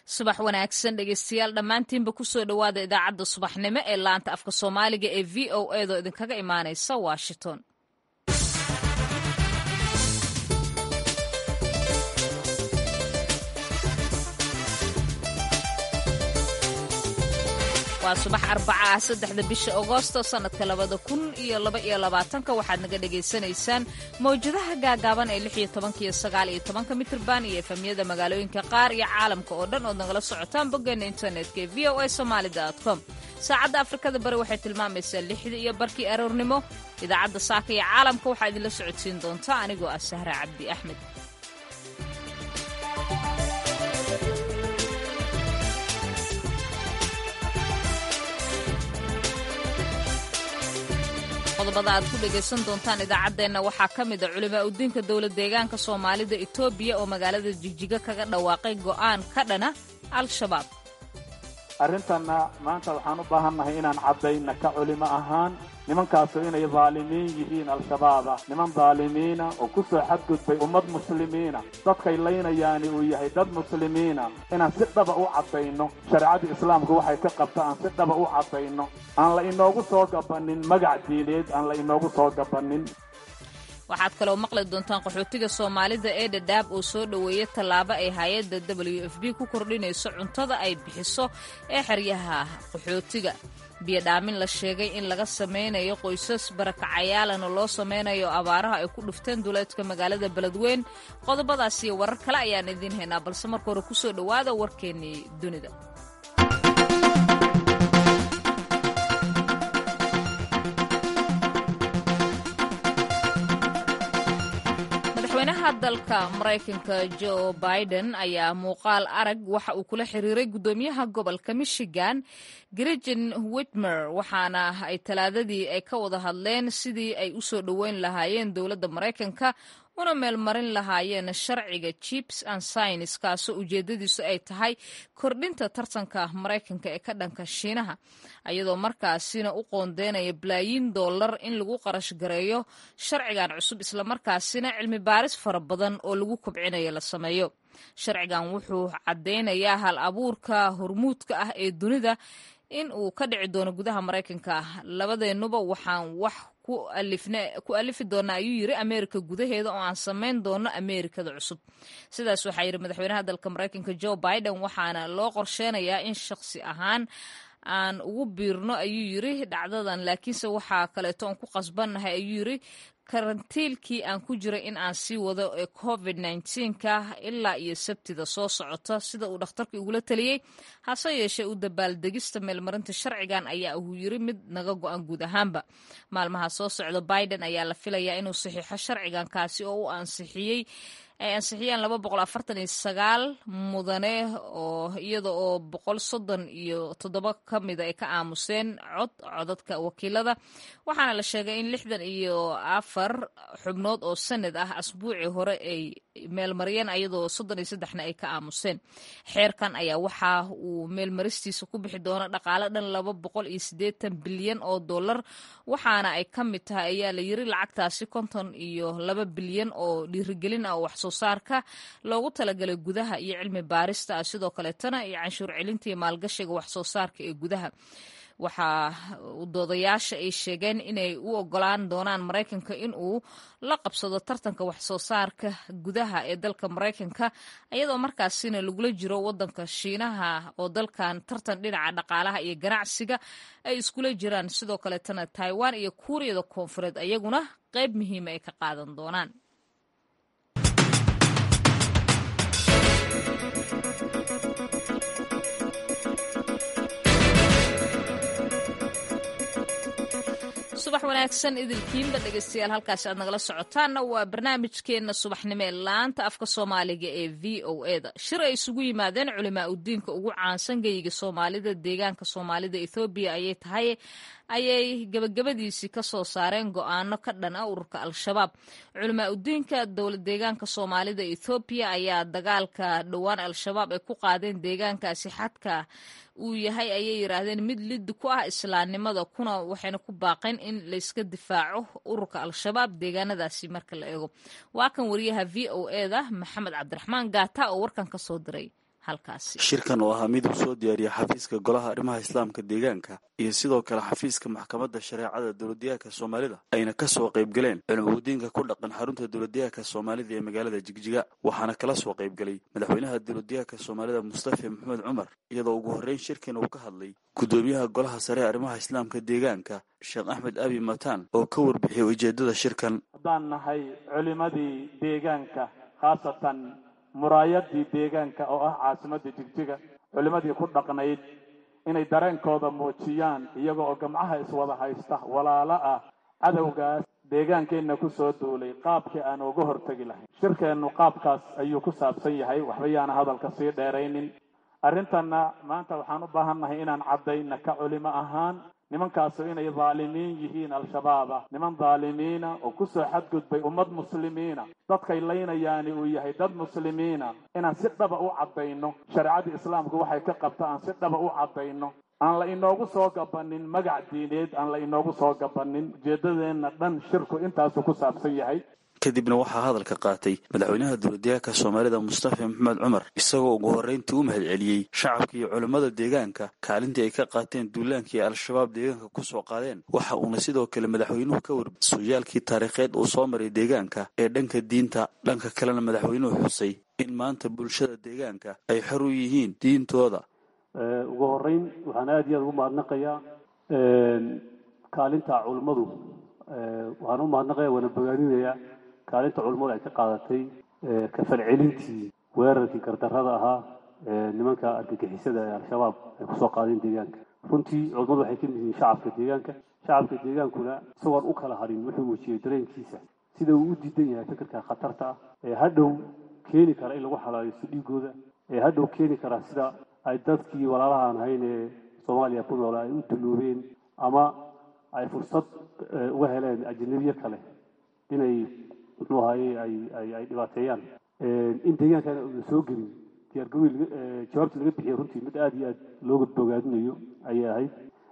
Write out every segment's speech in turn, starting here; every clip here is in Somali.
subax wanaagsan dhegeystayaal dhammaantiinba kusoo dhowaada idaacadda subaxnimo ee laanta afka soomaaliga ee v o eedoo idinkaga imaanaysa washington waa subax arbaca ah saddexda bisha agoosto sannadka labada kun iyo laba iyo labaatanka waxaad naga dhagaysanaysaan mawjadaha gaagaaban ee lix iyo tobanka iyo sagaal iyo tobanka mitrban iyo efamyada magaalooyinka qaar iyo caalamka oo dhan ood nagala socotaan boggeena internetka ee v o a somaali com saacadda afrikada bari waxay tilmaamaysaa lixda iyo barkii aroornimo idaacadda saaka iyo caalamka waxaa idinla socodsiin doontaa anigoo ah sahra cabdi axmed qodobada aad ku dhegaysan doontaan idaacaddeenna waxaa ka mid a culimaa udiinka dowlad deegaanka soomaalida etoobiya oo magaalada jigjiga kaga dhawaaqay go'aan ka dhana al-shabaab arrintanna maanta waxaan u baahannahay inaan caddayna ka culimo ahaan nimankaasu inay daalimiin yihiin al-shabaaba niman daalimiina oo ku soo xadgudbay ummad muslimiina dadkay laynayaani uu yahay dad muslimiina inaan si dhaba u caddayno shareecadda islaamku waxay ka qabta aan si dhaba u caddayno aan la inoogu soo gabannin magac diineed aan la inoogu soo gabannin waxaad kaloo maqli doontaan qaxootiga soomaalida ee dhadhaab oo soo dhoweeya tallaabo ay hay-adda w f b ku kordhinayso cuntada ay bixiso ee xeryaha qaxootiga biyodhaamin la sheegay in laga samaynayo qoysas barakacayaalana loo samaynayo abaaraha ay ku dhufteen duleedka magaalada beledweyn qodobadaas iyo warar kale ayaan idiin haynaa balse marka hore kusoo dhowaada warkeennii dunida madaxweynaha dalka maraykanka jo biden ayaa muuqaal arag waxa uu kula xiriiray guddoomiyaha gobolka michigan gregin witmer waxaana ay talaadadii ay ka wada hadleen sidii ay u soo dhoweyn lahaayeen dowladda maraykanka una meelmarin lahaayeen sharciga chips and science kaasoo ujeedadiisu ay tahay kordhinta tartanka maraykanka ee ka dhanka shiinaha iyadoo markaasina u qoondeynaya balaayiin dollar in lagu qarash gareeyo sharcigan cusub islamarkaasina cilmi baaris fara badan oo lagu kobcinayo la sameeyo sharcigan wuxuu caddaynayaa hal abuurka hormuudka ah ee dunida in uu ka dhici doono gudaha maraykanka labadeennuba waxaan wax ku alifi doona ayuu yiri ameerika gudaheeda oo aan samayn doono ameerikada cusub sidaas waxaa yidhi madaxweynaha dalka maraykanka jo biden waxaana loo qorsheynayaa in shakhsi ahaan aan ugu biirno ayuu yiri dhacdadan laakiinse waxaa kaleeto aan ku qasbannahay ayuu yiri karantiilkii aan ku jiray in aan sii wado ee covid ka ilaa iyo sabtida soo socota sida uu dhakhtarka igula taliyey hase yeeshee u dabaaldegista meelmarinta sharcigan ayaa uu yiri mid naga go-an guud ahaanba maalmaha soo socda biden ayaa la filayaa inuu saxiixo sharcigan kaasi oo u ansixiyey ay ansixiyeen laba boqol afartan iyo sagaal mudane oo iyada oo boqol soddon iyo toddoba ka mida ay ka aamuseen cod codadka wakiilada waxaana la sheegay in lixdan iyo afar xubnood oo sanad ah asbuucii hore ay meelmariyeen iyadoo soddon iyo saddexna ay ka aamuseen xeerkan ayaa waxa uu meelmaristiisa ku bixi doona dhaqaale dhan laba boqol iyo siddeetan bilyan oo dollar waxaana ay ka mid tahay ayaa la yiri lacagtaasi konton iyo laba bilyan oo dhiirigelin ah oo wax soo saarka loogu talagalay gudaha iyo cilmi baarista ah sidoo kaleetana iyo canshuur celinta iyo maalgashiga wax soo saarka ee gudaha waxaa doodayaasha ay sheegeen inay u ogolaan doonaan maraykanka in uu la qabsado tartanka wax soo saarka gudaha ee dalka maraykanka iyadoo markaasina lagula jiro wadanka shiinaha oo dalkan tartan dhinaca dhaqaalaha iyo ganacsiga ay iskula jiraan sidoo kaleetana taiwan iyo kuuriyada koonfureed ayaguna qayb muhiima ay ka qaadan doonaan subax wanaagsan idilkiinba dhegeystayaal halkaasi aad nagala socotaanna waa barnaamijkeenna subaxnimo ee laanta afka soomaaliga ee v o e da shir ay isugu yimaadeen culimaa udiinka ugu caansan geyiga soomaalida deegaanka soomaalida ethoobiya ayay tahay ayay gabagabadiisii ka soo saareen go'aano ka dhan ah ururka al-shabaab culimaa udiinka dowlad deegaanka soomaalida ethoobiya ayaa dagaalka dhowaan al-shabaab ay ku qaadeen deegaankaasi xadka uu yahay ayay yidhaahdeen mid liddi ku ah islaamnimada kuna waxayna ku baaqeen in layska difaaco ururka al-shabaab deegaanadaasi marka la eego waa kan wariyaha v o e da maxamed cabdiraxmaan gaata oo warkan ka soo diray halkaasi shirkan oo ahaa mid uu soo diyaariyay xafiiska golaha arrimaha islaamka deegaanka iyo sidoo kale xafiiska maxkamadda shareecada dowladdeegaanka soomaalida ayna ka soo qayb galeen culimadiinka ku dhaqan xarunta dowladdeegaanka soomaalida ee magaalada jigjiga waxaana kala soo qayb galay madaxweynaha dowladdeegaanka soomaalida mustafa maxamed cumar iyadoo ugu horreyn shirkan uu ka hadlay guddoomiyaha golaha sare ee arrimaha islaamka deegaanka sheekh axmed abi mataan oo ka warbixiyay ujeeddada shirkan haddaan nahay culimadii deegaanka khaasatan muraayadii deegaanka oo ah caasimadda jigjiga culimadii ku dhaqnayd inay dareenkooda muujiyaan iyaga oo gamcaha iswada haysta walaalo ah cadowgaas deegaankeenna ku soo duulay qaabkii aan uga hortegi lahayn shirkeennu qaabkaas ayuu ku saabsan yahay waxba yaana hadalka sii dheeraynin arrintanna maanta waxaan u baahan nahay inaan caddayna ka culimo ahaan nimankaasu inay dhaalimiin yihiin al-shabaaba niman dhaalimiina oo ku soo xadgudbay ummad muslimiina dadkay laynayaani uu yahay dad muslimiina inaan si dhaba u caddayno shareecadii islaamku waxay ka qabta aan si dhaba u caddayno aan la inoogu soo gabanin magac diineed aan la inoogu soo gabanin ujeeddadeenna dhan shirku intaasu ku saabsan yahay kadibna waxaa hadalka qaatay madaxweynaha dowladdeegaanka soomaalida mustafa maxamed cumar isagoo ugu horreyntii u mahad celiyey shacabka iyo culimmada deegaanka kaalintii ay ka qaateen duulaankii al-shabaab deegaanka ku soo qaadeen waxa uuna sidoo kale madaxweynuhu ka warbi sooyaalkii taariikheed uu soo maray deegaanka ee dhanka diinta dhanka kalena madaxweynuhu xusay in maanta bulshada deegaanka ay xor u yihiin diintooda ugu horreyn waxaan aada iyo aada ugu mahadnaqayaa kaalinta culimmadu waxaan u mahadnaqaya waana bogaadinayaa kaalinta culimmadu ay ka qaadatay kafalcelintii weerarkii gardarrada ahaa nimanka argagixisada ee al-shabaab ay kusoo qaadeen deegaanka runtii culimmadu waxay ka mid yihiin shacabka deegaanka shacabka deegaankuna isagoon u kala hadhin wuxuu muujiyey dareenkiisa sida uu u diidan yahay fikirka khatarta ah ee hadhow keeni kara in lagu xalaalisto dhiigooda ee hadhow keeni kara sida ay dadkii walaalaha aan ahayn ee soomaaliya ku noola ay u duloobeen ama ay fursad uga heleen ajanabiye kale inay muxuu ahaye ay ay ay dhibaateeyaan in deegaankana una soo gelin diyaargaroy jawaabta laga bixiyay runtii mid aada iyo aad looga bogaadinayo ayay ahayd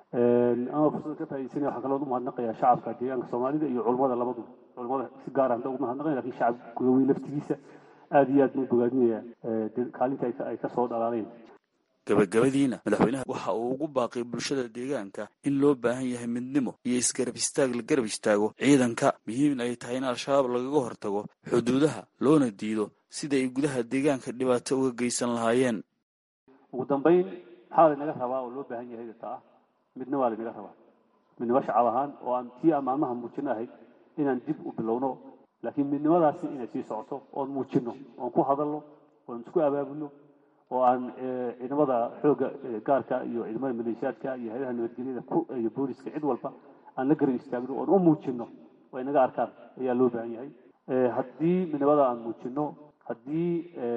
ama fursada ka faaidaysanaya waxaa kaloo u mahadnaqayaa shacabka deegaanka soomaalida iyo culummada labaduba culummada si gaar ah ugu mahadnaqaya lakin shacab gudaweyn laftigiisa aada iyo aad buu bogaadinaya kaalinta ay ka soo dhalaaleen gabagabadiina madaxweynaha waxa uu ugu baaqay bulshada deegaanka in loo baahan yahay midnimo iyo isgarab istaag la garab istaago ciidanka muhiimin ay tahay in al-shabaab lagaga hortago xuduudaha loona diido sida ay gudaha deegaanka dhibaato uga geysan lahaayeen ugu dambayn maxaa laynaga rabaa oo loo baahan yahay ta ah midna waa laynaga rabaa midnimo shacab ahaan oo aan tii aan maalmaha muujino ahayd inaan dib u bilowno laakiin midnimadaasi inay sii socoto oon muujino oon ku hadalno oon isku abaabulno oo aan ciidamada xoogga gaarka iyo ciidamada maleeshiyaadka iyo hayadaha nabadgelyada iyo booliska cid walba aan la garab istaagno oon u muujino oo inaga arkaan ayaa loo baahan yahay haddii midnimada aan muujino haddii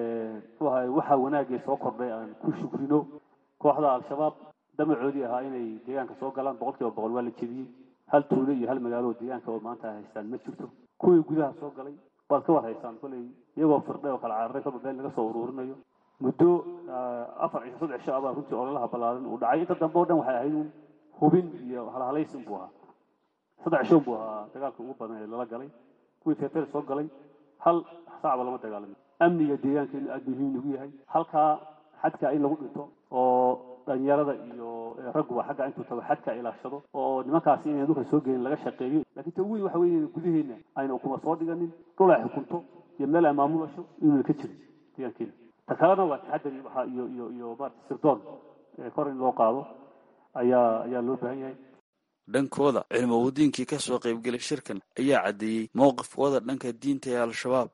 muxuu ahay waxa wanaagee soo kordhay aan ku shukrino kooxda al-shabaab damacoodii ahaa inay deegaanka soo galaan boqol kiiba boqol waa la jebiyey hal tuulo iyo hal magaalo oo deegaanka oo maanta ay haystaan ma jirto kuwii gudaha soo galay waad ka war haystaan koley iyagoo firdhay oo kala cararay kolba meel laga soo uruurinayo muddo afar cisho saddex cisho abaa runtii ololaha ballaaran uu dhacay inta dambe o dhan waxay ahayd un hubin iyo halhalaysin buu ahaa saddex cisho buu ahaa dagaalka ugu badan ee lala galay kuwii feefer soo galay hal saacba lama dagaalamin amniga deegaankeenu aada muhiim ugu yahay halkaa xadka in lagu dhinto oo dhalinyarada iyo ragguba xagga intuu tago xadka ilaashado oo nimankaasi inay dhulka soo gelin laga shaqeeyo laakiin ta weyn waxa weeye gudaheenna ayna ukuma soo dhiganin dhul ay xukunto iyo meel ay maamulasho inuuna ka jirin deegaankeena ta kalena waa taxadari waxa iyo iyo iyo maarata sirdoon kor in loo qaado ayaa ayaa loo baahan yahay dhankooda cilmowadiinkii ka soo qaybgelay shirkan ayaa caddeeyey mowqifkooda dhanka diinta ee al-shabaab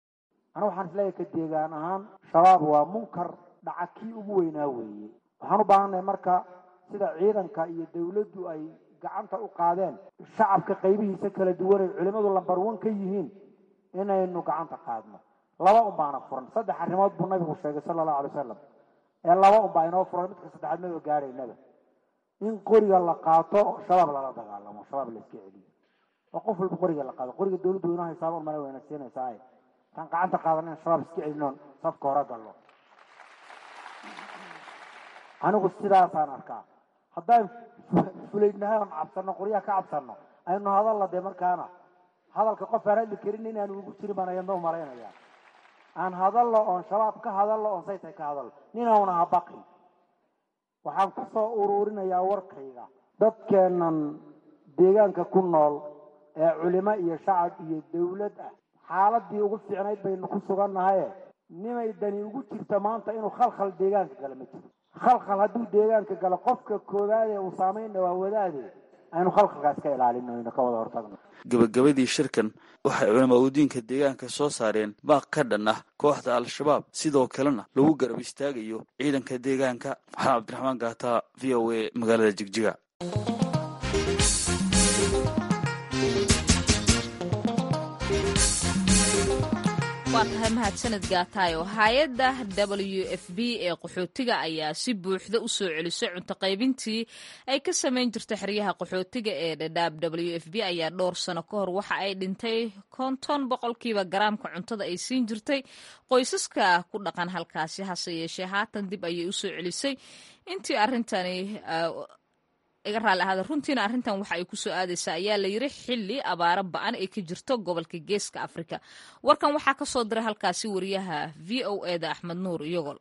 anu waxaan isleeyahay ka deegaan ahaan shabaab waa munkar dhaca kii ugu weynaa weeye waxaan u baahannahay marka sida ciidanka iyo dawladdu ay gacanta u qaadeen shacabka qaybihiisa kala duwanay culimmadu lambar wan ka yihiin inaynu gacanta qaadno laba un baana furan saddex arrimood buu nabigu sheegay sala allahu alay wasalam ee laba un baa inoo furan midka saddexaad maba gaadhaynaba in qoriga la qaato shabaab lala dagaalamo shabaab la iska celiyo oo qof walba qoriga la qaado qoriga dawladdu inoo haysaaba male wayna siinaysaa taan gacanta qaadan in shabaab iska celinoon safka hore gallo anigu sidaasaan arkaa haddaan fulaydnahay oon cabsanno qoryaha ka cabsanno aynu hadalla dee markaana hadalka qof aan hadli karin inaanu ugu jirin baan ayadna u malaynayaa aan hadallo oon shabaab ka hadallo oon saytay ka hadallo ninauna ha baqin waxaan ku soo uruurinayaa warkayga dadkeennan deegaanka ku nool ee culimo iyo shacab iyo dawlad ah xaaladii ugu fiicnayd baynu ku sugannahaye nimay dani ugu jirta maanta inuu khalkhal deegaanka gala ma jiro khalkhal hadduu deegaanka galo qofka koowaadee uu saamaynna waa wadaade aynu khalkhalkaas ka ilaalino aynu ka wada hortagno gabagabadii shirkan waxay culamaa udiinka deegaanka soo saareen baaq ka dhan ah kooxda al-shabaab sidoo kalena lagu garab istaagayo ciidanka deegaanka maxamed cabdiraxmaan gaata v o a magaalada jigjiga waa tahay mahadsanid gaataayo hay-adda w f b ee qaxootiga ayaa si buuxda u soo celisay cunto qaybintii ay ka samayn jirtay xeryaha qaxootiga ee dhadhaab w f b ayaa dhowr sano ka hor waxa ay dhintay konton boqolkiiba garaamka cuntada ay siin jirtay qoysaska ku dhaqan halkaasi hase yeeshee haatan dib ayay usoo celisay intii arrintani iga raalli ahaada runtiina arrintan waxa ay ku soo aadaysaa ayaa la yiri xilli abaaro ba-an ay ka jirto gobolka geeska afrika warkan waxaa ka soo diray halkaasi wariyaha v o e da axmed nuur iyagol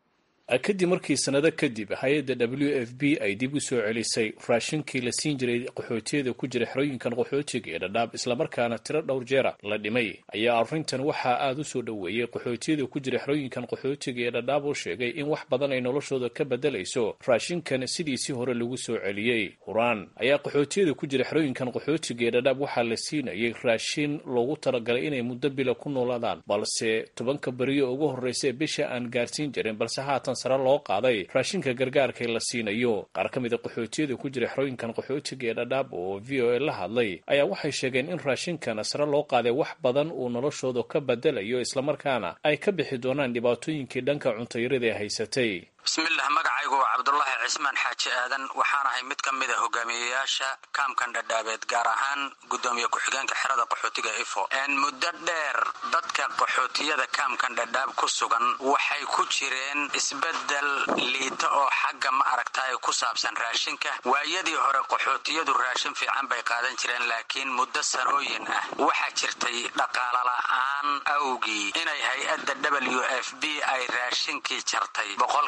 kadib markii sannado kadib hay-adda w f b ay dib u soo celisay raashinkii la siin jiray qaxootiyada ku jira xerooyinkan qaxootiga ee dhadhaab islamarkaana tiro dhowr jeera la dhimay ayaa arrintan waxaa aada u soo dhoweeyey qaxootiyada ku jira xerooyinkan qaxootiga ee dhadhaab oo sheegay in wax badan ay noloshooda ka bedelayso raashinkan sidiisii hore lagu soo celiyey huraan ayaa qaxootiyada ku jira xerooyinkan qaxootiga ee dhadhaab waxaa la siinayay raashin loogu talagalay inay muddo bila ku noolaadaan balse tobanka beriyo ugu horreysa ee bisha aan gaarsiin jirin balse haatan sare loo qaaday raashinka gargaarka la siinayo qaar ka mid a qaxootiyada ku jira xerooyinkan qaxootiga ee dhadhaab oo v o a la hadlay ayaa waxay sheegeen in raashinkan sare loo qaaday wax badan uu noloshooda ka bedelayo islamarkaana ay ka bixi doonaan dhibaatooyinkii dhanka cuntayarada ee haysatay bismillah magacaygu waa cabdulaahi cismaan xaaji aadan waxaan ahay mid ka mid a hogaamiyeyaasha kaamkan dhadhaabeed gaar ahaan gudoomiye ku-xigeenka xerada qaxootiga ifo muddo dheer dadka qaxootiyada kaamkan dhadhaab ku sugan waxay ku jireen isbedel liita oo xagga ma aragtaay ku saabsan raashinka waayadii hore qaxootiyadu raashin fiican bay qaadan jireen laakiin muddo sanooyin ah waxaa jirtay dhaqaalala'aan awgii inay hay-adda w f b ay raashinkii jartay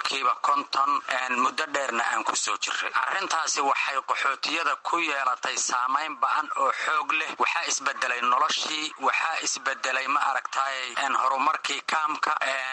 konton muddo dheerna aan ku soo jiray arrintaasi waxay qaxootiyada ku yeelatay saamayn ba-an oo xoog leh waxaa isbedelay noloshii waxaa isbedelay ma aragtaay horumarkii kaamka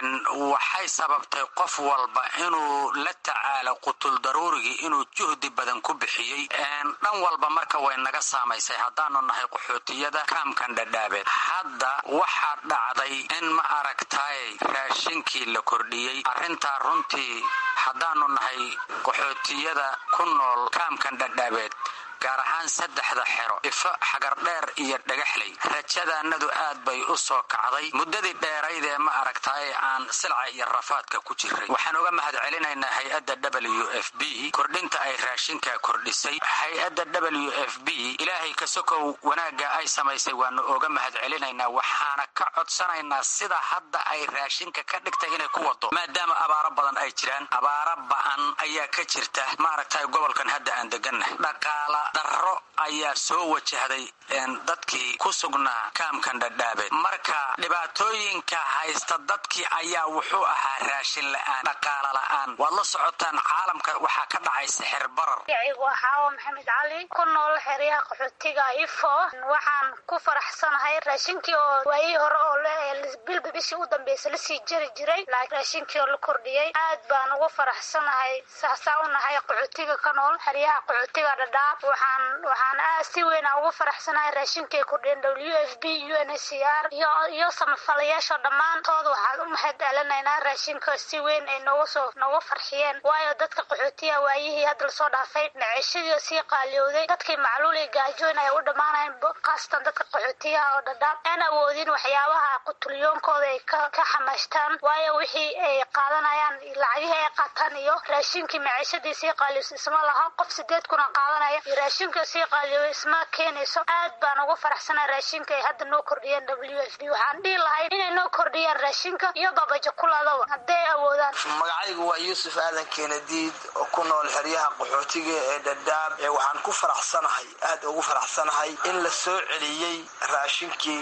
waxay sababtay qof walba inuu la tacaalo qutul daruurigii inuu juhdi badan ku bixiyey dhan walba marka way naga saamaysay haddaanu nahay qaxootiyada kaamkan dhadhaabeed hadda waxaa dhacday in ma aragtaay raashinkii la kordhiyey arrintaa runtii haddaanu nahay qaxootiyada ku nool kaamkan dhadhaabeed gaar ahaan saddexda xero ifo xagardheer iyo dhagaxley rajadaanadu aad bay u soo kacday muddadii dheeraydee ma aragtaay aan silca iyo rafaadka ku jiray waxaan uga mahad celinaynaa hay-adda w f b kordhinta ay raashinka kordhisay hay-adda w f b ilaahay kasokow wanaagga ay samaysay waanu oga mahad celinaynaa waxaana ka codsanaynaa sida hadda ay raashinka ka dhigtay inay ku wado maadaama abaaro badan ay jiraan abaaro ba-an ayaa ka jirta maaragtay gobolkan hadda aan degannahay dhaqaala darro ayaa soo wajahday dadkii ku sugnaa kaamkan dhadhaabeed marka dhibaatooyinka haysta dadkii ayaa wuxuu ahaa raashin la-aan dhaqaala la-aan waad la socotaan caalamka waxaa ka dhacay sixir barar magaciigu waa xaawo maxamed cali ku nool xeryaha qaxootiga ifo waxaan ku faraxsanahay raashinkii oo waayihii hore oo bilba bishii u dambeysa lasii jari jiray laakiin raashinkii oo la kordhiyey aad baan ugu faraxsanahay saasaa u nahay qaxootiga ka nool xeryaha qaxootiga dhadhaab waxaan waxaan aad si weyn aan ugu faraxsanahay raashinkay kordhiyeen w f b u n h c r iyo iyo samafalayaasha dhammaantood waxaan u mahad celinaynaa raashinka si weyn ay noogu soo noogu farxiyeen waayo dadka qaxootiga waayihii hadda lasoo dhaafay naceshadii sii qaaliyowday dadkii macluulay gaajoon ay u dhammaanayn khaasatan dadka qaxootiyaha oo dhadhaab aan awoodin waxyaabaha qutulyoonkooda ay ka ka xamaashtaan waayo wixii ay qaadanayaan lacagihii ay qaataan iyo raashinkii maceshadii sii qaaliyows isma laha qof sideed kuna qaadanaya iyo raashinka sii qaaliyow isma keenayso aad baan ugu faraxsanaa raashinka ay hadda noo kordhiyeen w f b waxaan dhihi lahay inay noo kordhiyaan raashinka iyo babajakuladaba hadday awoodaan magacaygu waa yuusuf aadan keenadiid oo ku nool xeryaha qaxootiga ee dhadhaab ee waxaan ku faraxsanahay aad ugu faraxsanahay in la soo celiyey raashinkii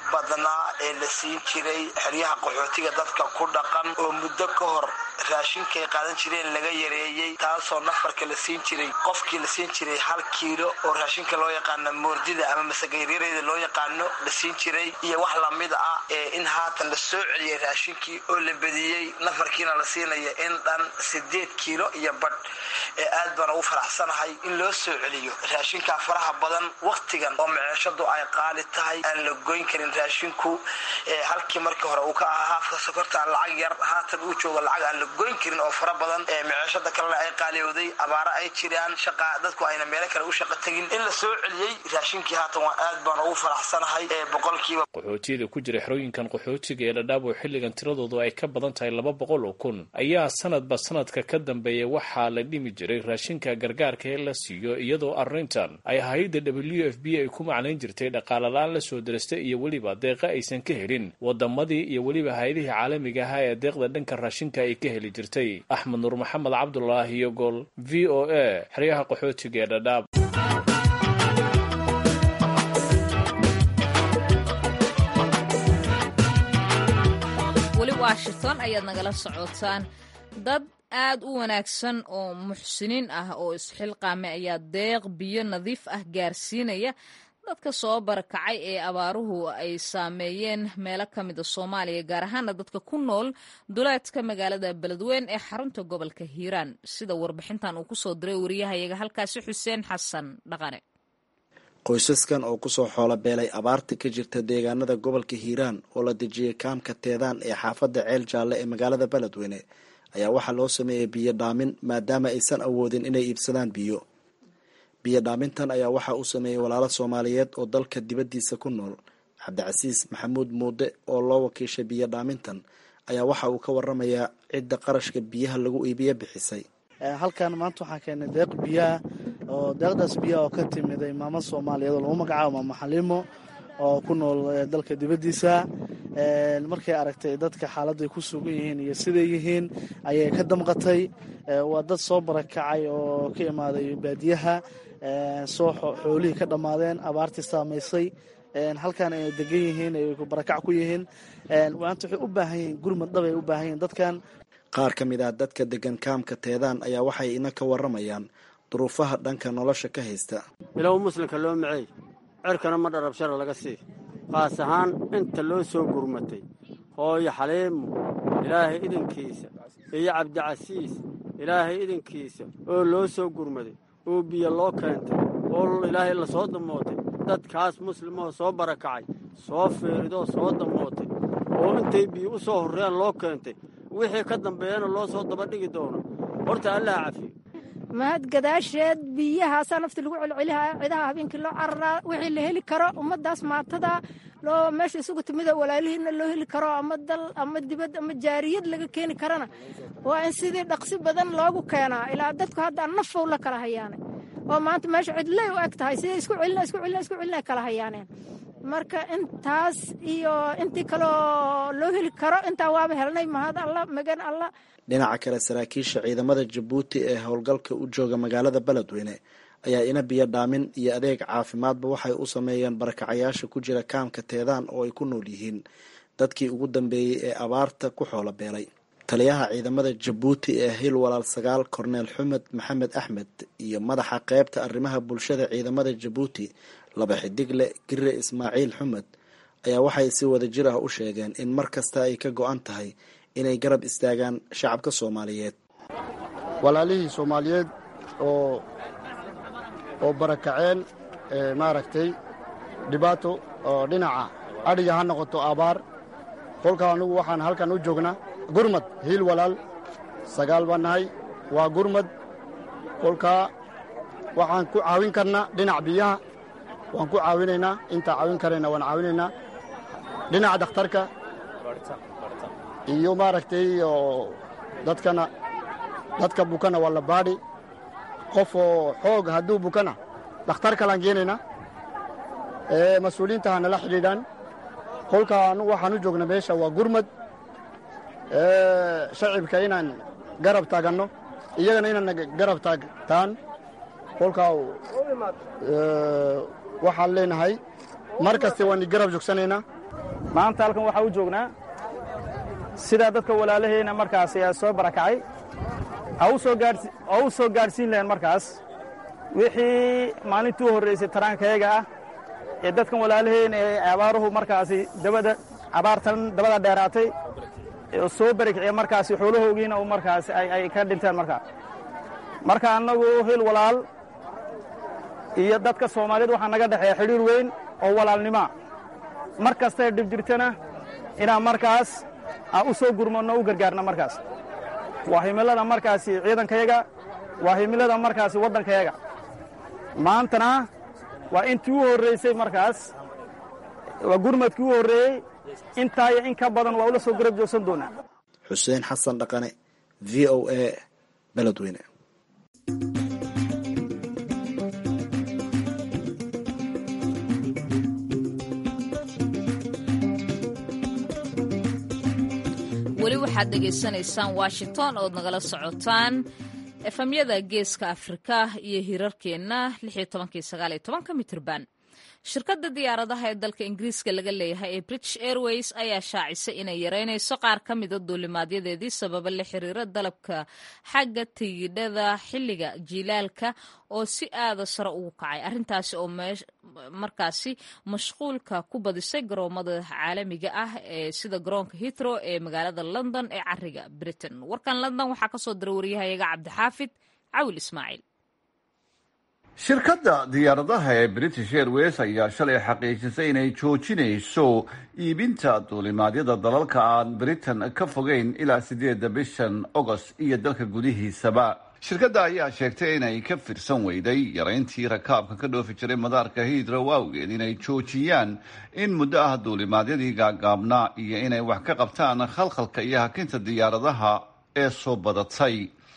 badnaa ee la siin jiray xeryaha qaxootiga dadka ku dhaqan oo muddo ka hor raashinkay qaadan jireen laga yareeyey taasoo nafarka la siin jiray qofkii la siin jiray hal kiilo oo raashinka loo yaqaano moordida ama masagayryareyda loo yaqaano la siin jiray iyo wax lamid ah ee in haatan la soo celiyay raashinkii oo la bediyey nafarkiina la siinaya in dhan sideed kiilo iyo badh ee aad baan ugu faraxsanahay in loo soo celiyo raashinkaa faraha badan wakhtigan oo maceeshadu ay qaali tahay aan la goyn karin raashinku halkii markii hore uu ka ahaa haafka sokorta lacag yar haatan uu joogo lacag aan la goyn karin oo fara badan maceeshada kalena ay qaaliyowday abaaro ay jiraan shaqa dadku ayna meelo kale u shaqa tegin in la soo celiyey raashinkii haatan waa aad baan ugu faraxsanahay boqolkiiba qaxootiyada ku jira xerooyinkan qaxootiga ee dhadhaab oo xilligan tiradoodu ay ka badan tahay laba boqol oo kun ayaa sanadba sanadka ka dambeeya waxaa la dhimi jiray raashinka gargaarka ee la siiyo iyadoo arrintan ay hay-adda w f b ay ku macnayn jirtay dhaqaala-aan la soo dirastay iyo weliba deeqa aysan ka helin wadamadii iyo weliba hay-adihii caalamiga ahaa ee deeqda dhanka raashinka ay ka heli jirtay axmed nuur maxamed cabdulaahi iyo gol v o a xeryaha qaxootiga ee dhadhaab weli washington ayaad nagala socotaan dad aad u wanaagsan oo muxsiniin ah oo isxilqaame ayaa deeq biyo nadiif ah gaarsiinaya dadka soo barakacay ee abaaruhu ay saameeyeen meelo ka mida soomaaliya gaar ahaana dadka ku nool duleedka magaalada beledweyn ee xarunta gobolka hiiraan sida warbixintan uu kusoo diray wariyahayaga halkaasi xuseen xasan dhaqane qoysaskan oo kusoo xoolo beelay abaarta ka jirta deegaanada gobolka hiiraan oo la dejiyay kaamka teedaan ee xaafadda ceel jaalle ee magaalada beledweyne ayaa waxaa loo sameeyey biyo dhaamin maadaama aysan awoodin inay iibsadaan biyo biyo dhaamintan ayaa waxaa u sameeyey walaalo soomaaliyeed oo dalka dibaddiisa ku nool cabdicasiis maxamuud muude oo loo wakiishay biyo dhaamintan ayaa waxa uu ka waramayaa cidda qarashka biyaha lagu iibiyo bixisay halkan maanta waxaan keenay deeq biyaha oo deeqdaas biyaha oo ka timiday maamo soomaaliyeed oo lagu magacaabo maamo xaliimo oo ku nool dalka dibaddiisa markay aragtay dadka xaaladday ku sugan yihiin iyo siday yihiin ayay ka damqatay waa dad soo barakacay oo ka imaaday baadiyaha soo xoolihii ka dhammaadeen abaartii saamaysay halkan ay degan yihiin ay barakac ku yihiin maanta waxay u baahan yihiin gurmad dhab ay u baahan yihiin dadkan qaar ka mid ah dadka degan kaamka teedaan ayaa waxay ina ka waramayaan duruufaha dhanka nolosha ka haysta bilow muslimka loo maceey cerkana ma dharabshara laga sii qaas ahaan inta loo soo gurmatay hooyo xaliimo ilaahay idinkiisa iyo cabdicasiis ilaahay idinkiisa oo loo soo gurmaday oo biyo loo keentay oo ilaahay la soo damootay dadkaas muslimoo soo barakacay soo feeridoo soo damootay oo intay biyo u soo horreeyaan loo keentay wixii ka dambeeyana loo soo dabadhigi doono horta allaha cafiyo mahad gadaasheed biyahaasaa nafti lagu celcelihaa cidaha habeenkii loo cararaa wixii la heli karo ummaddaas maatada loo meesha isugu timida walaalihiina loo heli karo ama dal ama dibad ama jaariyad laga keeni karana waa in sidii dhaqsi badan loogu keenaa ilaa dadku hadda nafow la kala hayaane oo maanta meesha cidley u eg tahay siday isku celina isku celina isku celina kala hayaaneen marka intaas iyo intii kaloo loo heli karo intaa waaba helnay mahad alla magan alla dhinaca kale saraakiisha ciidamada jabuuti ee howlgalka u jooga magaalada beledweyne ayaa ina biyo dhaamin iyo adeeg caafimaadba waxay u sameeyeen barakacayaasha ku jira kaamka teedaan oo ay ku nool yihiin dadkii ugu dambeeyey ee abaarta ku xoolo beelay taliyaha ciidamada jabuuti ee hil walaal sagaal korneel xumed maxamed axmed iyo madaxa qeybta arrimaha bulshada ciidamada jabuuti laba xidigle gire ismaaciil xumed ayaa waxay si wada jir ah u sheegeen in mar kasta ay ka go-an tahay inay garab istaagaan shacabka soomaaliyeed walaalihii soomaaliyeed oo oo barakaceen maaragtay dhibaato oo dhinaca adhiga ha noqoto abaar kolkaa anugu waxaan halkan u joognaa gurmad hiil walaal sagaal baan nahay waa gurmad kolkaa waxaan ku caawin karnaa dhinac biyaha waan ku caawinaynaa intaa caawin karayna waan caawinaynaa dhinaca dakhtarka iyo maaragtay oo dadkana dadka bukana waa la baadhi qof oo xoog hadduu bukana dakhtar kalaan geenaynaa mas-uuliyiinta ha nala xidhiidhaan kolkaa anugu waxaan u joogna meesha waa gurmad shacibka inaan garab taaganno iyagana inaan garab taagtaan kolkaa waxaan leenahay mar kaste waan garab joogsanaynaa maanta halkan waxaa u joognaa sidaa dadka walaalaheyna markaas ayaa soo barakacay oo u soo gaadhsiin lahayn markaas wixii maalintii u horraysay taraankayaga ah ee dadkan walaalaheyna ee abaaruhu markaasi dabada abaartan dabada dheeraatay oo soo barikiciya markaasi xoolahoogiina u markaasi ay ka dhinteen markaa marka annagu hil walaal iyo dadka soomaaliyed waxaa naga dhexeeya xidhiir weyn oo walaalnimoa mar kastay dhib jirtana inaan markaas aan u soo gurmanno u gargaarna markaas waa himilada markaasi ciidankayaga waa himilada markaasi waddankayaga maantana waa intii u horraysay markaas waa gurmadkii u horreeyey intaa iyo in ka badan waa ula soo garab joogsan doonaa xuseen xasan dhaqane v o a beledweyne weli waxaad dhegaysanaysaan washington ood nagala socotaan efamyada geeska afrika iyo hirarkeenna mitirban shirkadda diyaaradaha ee dalka ingiriiska laga leeyahay ee british airways ayaa shaacisay inay yareynayso qaar ka mida duulimaadyadeedii sababa la xiriira dalabka xagga tigidhada xilliga jiilaalka oo si aada sare ugu kacay arrintaasi oo markaasi mashquulka ku badisay garoomada caalamiga ah ee sida garoonka hitro ee magaalada london ee cariga britain warkan london waxaa kasoo dira wariyahayaga cabdixaafid cawil ismaaciil shirkadda diyaaradaha ee british airways ayaa shalay xaqiijisay inay joojinayso iibinta duulimaadyada dalalka aan britain ka fogeyn ilaa sideedda bishan agost iyo dalka gudihiisaba shirkadda ayaa sheegtay inay ka firsan weyday yarayntii rakaabka ka dhoofi jiray madaarka hiidrow awgeed inay joojiyaan in muddo ah duulimaadyadii gaagaabnaa iyo inay wax ka qabtaan khalkhalka iyo hakinta diyaaradaha ee soo badatay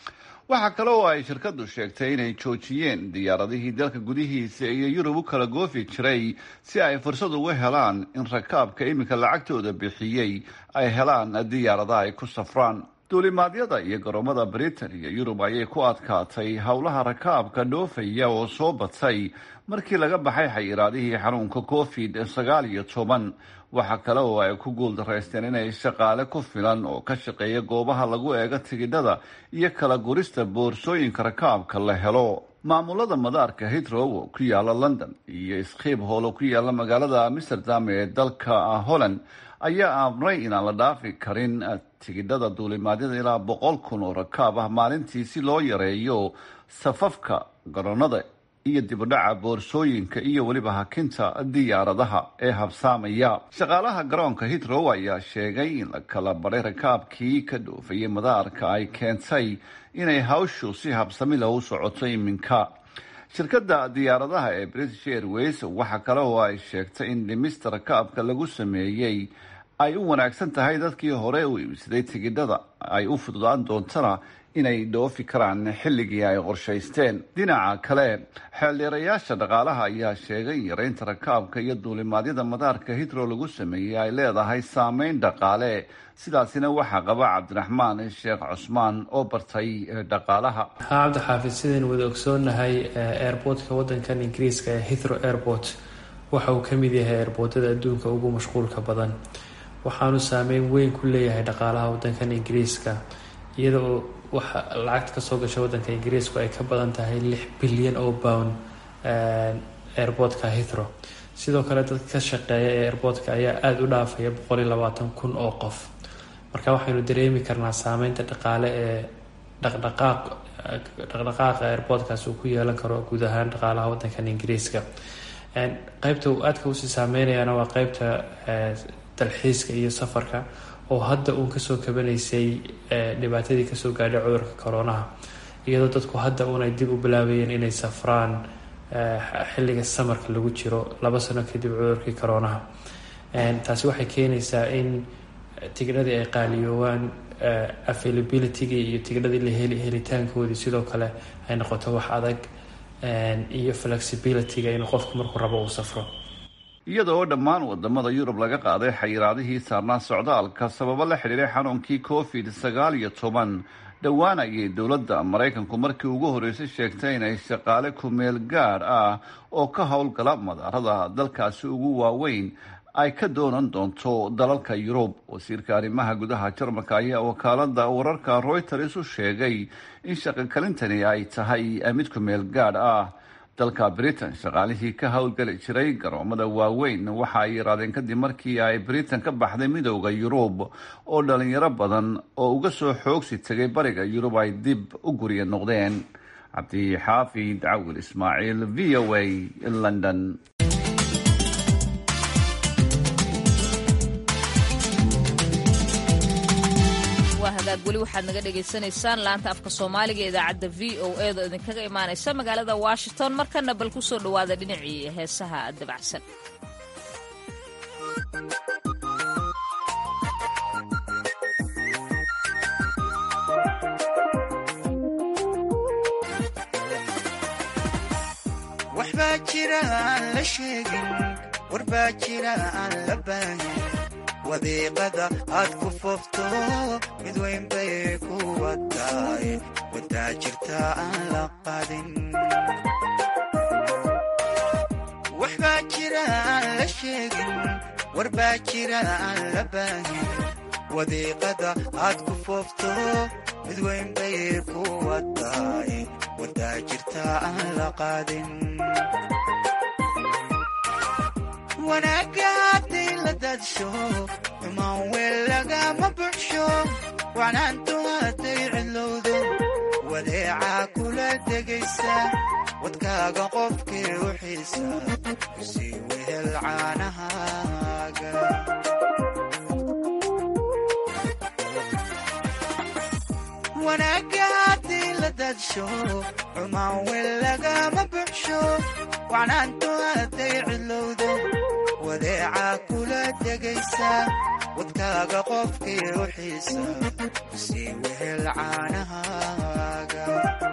waxaa kale oo ay shirkaddu sheegtay inay joojiyeen diyaaradihii dalka gudihiisa iyo yurub u kala goofi jiray si ay fursad ugu helaan in rakaabka iminka lacagtooda bixiyey ay helaan diyaaradaha ay ku safraan duulimaadyada iyo garoomada britain iyo yurub ayay ku adkaatay howlaha rakaabka dhoofaya oo soo batay markii laga baxay xayiraadihii xanuunka covid sagaal iyo toban waxaa kale oo ay ku guuldaraysteen inay shaqaale ku filan oo ka shaqeeya goobaha lagu eego tigidhada iyo kala gurista boorsooyinka rakaabka la helo maamulada madaarka hitrow oo ku yaala london iyo skhiib hool oo ku yaala magaalada amsterdam ee dalka holland ayaa amray inaan la dhaafi karin tigidhada duulimaadyada ilaa boqol kun oo rakaab ah maalintii si loo yareeyo safafka garoonada iyo dibudhaca boorsooyinka iyo weliba hakinta diyaaradaha ee habsaamaya shaqaalaha garoonka hitrow ayaa sheegay in la kala baray rakaabkii ka dhoofayay madaarka ay keentay inay hawshu si habsamila u socoto iminka shirkadda diyaaradaha ee british airways waxaa kale oo ay sheegtay in dhimista rakaabka lagu sameeyey ay u wanaagsan tahay dadkii hore u iibsaday tigidhada ay u fududaan doontana inay dhoofi karaan xilligii ay qorshaysteen dhinaca kale xeeldheerayaasha dhaqaalaha ayaa sheegay in yareynta rakaabka iyo duulimaadyada madaarka hitro lagu sameeyey ay leedahay saameyn dhaqaale sidaasina waxaa qaba cabdiraxmaan sheekh cusmaan oo bartay dhaqaalaha haa cabdixaafid sidaynu wada ogsoonahay airboortka wadankan ingiriiska ee hithro airport waxa uu ka mid yahay airboortada adduunka ugu mashquulka badan waxaanu saameyn weyn ku leeyahay dhaqaalaha wadankan ingiriiska iyada oo waxa lacagta kasoo gasha wadanka ingiriisku ay ka badan tahay lix bilyan oo pound airboortka hithro sidoo kale dadka ka shaqeeya ee airboortka ayaa aada u dhaafaya boqol iyo labaatan kun oo qof marka waxaynu dareemi karnaa saameynta dhaqaale ee dhaqdhaqaaq dhaqdhaqaaqa airboortkaas uu ku yeelan karo guud ahaan dhaqaalaha wadankan ingiriiska qeybta uu aadka usii saameynayaana waa qeybta dalxiiska iyo safarka oo hadda uun kasoo kabanaysay dhibaatadii kasoo gaadhay cudurka koronaha iyadoo dadku hadda uun ay dib u bilaabayeen inay safraan xilliga samarka lagu jiro laba sano kadib cudurkii koronaha taasi waxay keenaysaa in tigidhadii ay qaaliyoowaan availabilitygii iyo tigidhadii la heli helitaankoodii sidoo kale ay noqoto wax adag iyo flexibilityga inuu qofku markuu rabo uu safro iyada oo dhammaan wadamada yurub laga qaaday xayiraadihii saarnaa socdaalka sababo la xidhiiray xanuunkii covid sagaal iyo toban dhowaan ayay dowladda maraykanku markii ugu horreysay sheegtay inay shaqaale kumeel gaar ah oo ka howlgala madaarada dalkaasi ugu waaweyn ay ka doonan doonto dalalka yurub wasiirka arrimaha gudaha jarmalka ayaa wakaalada wararka reuters u sheegay in shaqokalintani ay tahay mid ku meel gaadh ah dalka britain shaqaalihii ka howlgeli jiray garoomada waaweyn waxa ay yaraadeen kadib markii ay britain ka baxday midooda yurub oo dhalinyaro badan oo uga soo xoogsi tegay bariga yurub ay dib u gurya noqdeen cabdixaafid cawil ismaaciil v o a london hagaag weli waxaad naga dhagaysanaysaan laanta afka soomaaliga idaacadda v o e da idinkaga imaanaysa magaalada washington markana bal ku soo dhowaada dhinacii heesaha dabacsan waxbaa jira aan la sheegin warbaa jira aan la baahin wadiiqada aad ku foofto mid weyn bay ku wataay wadaa jirta aan la qadin waxbaa jira aan la sheegin warbaa jira aan la baahin wadiiqada aad ku foofto mid weyn bay ku wataay wadaa jirta aan la qadin wanaagga hadday la daadsho xumaan weel lagama buxsho wacnaantu hadday cidlowdo wadeecaa kula degaysa wadkaaga qofkii u xiisa sii wehel caanahaaga wanaagga hadday la daadsho xumaan weel lagama buxsho wacnaantu hadday cidlowdo wadeecaa kula degaysa wadkaaga qofkii u xiisa sii wehel caanahaaga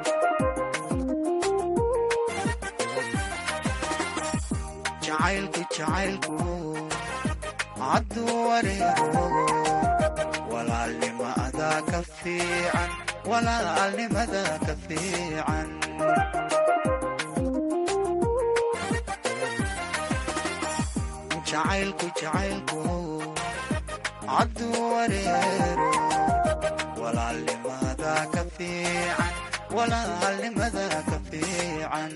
jacaylku jacaylku hadduu wareego walaalnimada ka fiican walaalnimada ka fiican jacaylku jacaylku hadduu wareero walaalnimada ka fiican walaalnimada ka fiican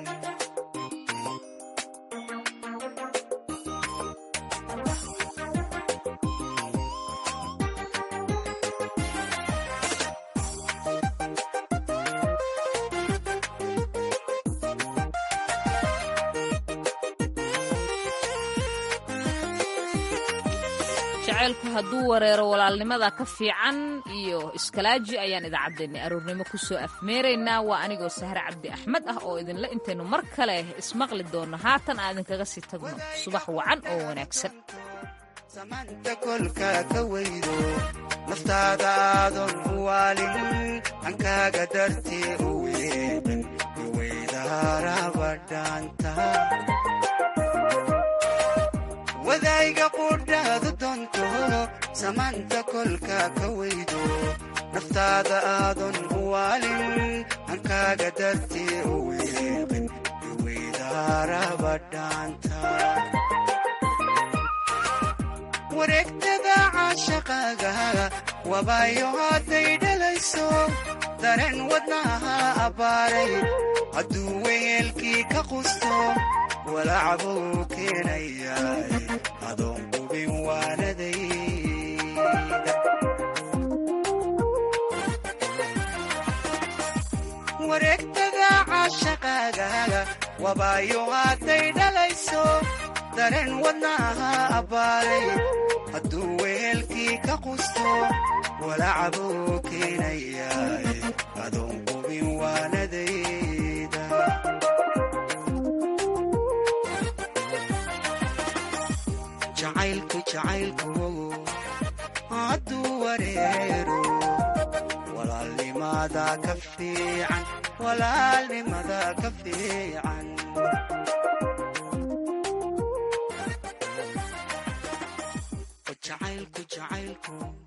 jacaylku hadduu wareero walaalnimada ka fiican iyo iskalaaji ayaan idaacaddeenna aroornimo ku soo afmeeraynaa waa anigoo sahre cabdi axmed ah oo idinla intaynu mar kale ismaqli doonno haatan aan idinkaga sii tagno subax wacan oo wanaagsan samanta kolka ka weydo naftaada aadan u waalin hankaaga dartee u weeqin iweydaarabadhaanta wadayga qudhaadu doonto samaanta kolka ka weydo naftaada aadan u waalin hankaaga dartee u weeqin iweydaarabadhaanta wareegtada caashaqaaga wabaayo hadday dhalayso dareen wadnaha abbaaray hadduu weyeelkii ka qusto walacbuu keenayaay adoon qubin waanadayda wareegtada caashaqaaga wabaayo hadday dhalayso dareen wadnaha abbaaray hadduu weelkii ka qusto walacbuu keenayaay adoon qubin waanadayda jacaylku jacaylku hadduu wareero walaalnimada ka fiican walaalnimada ka fiican jacaylku jacaylku